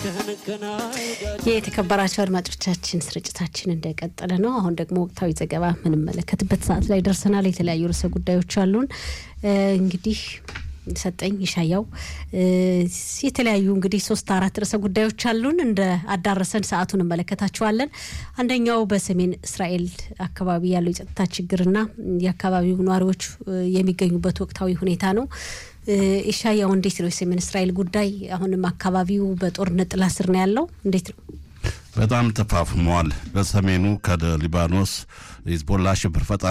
የተከበራቸው አድማጮቻችን ስርጭታችን እንደቀጠለ ነው። አሁን ደግሞ ወቅታዊ ዘገባ የምንመለከትበት ሰዓት ላይ ደርሰናል። የተለያዩ ርዕሰ ጉዳዮች አሉን። እንግዲህ ሰጠኝ ይሻያው የተለያዩ እንግዲህ ሶስት አራት ርዕሰ ጉዳዮች አሉን። እንደ አዳረሰን ሰዓቱን እንመለከታቸዋለን። አንደኛው በሰሜን እስራኤል አካባቢ ያለው የጸጥታ ችግርና የአካባቢው ነዋሪዎች የሚገኙበት ወቅታዊ ሁኔታ ነው። ኢሻያው እንዴት ነው የሰሜን እስራኤል ጉዳይ? አሁንም አካባቢው በጦርነት ጥላ ስር ነው ያለው። እንዴት ነው? በጣም ተፋፍሟል። በሰሜኑ ከሊባኖስ ሂዝቦላ ሽብር ፈጣሪ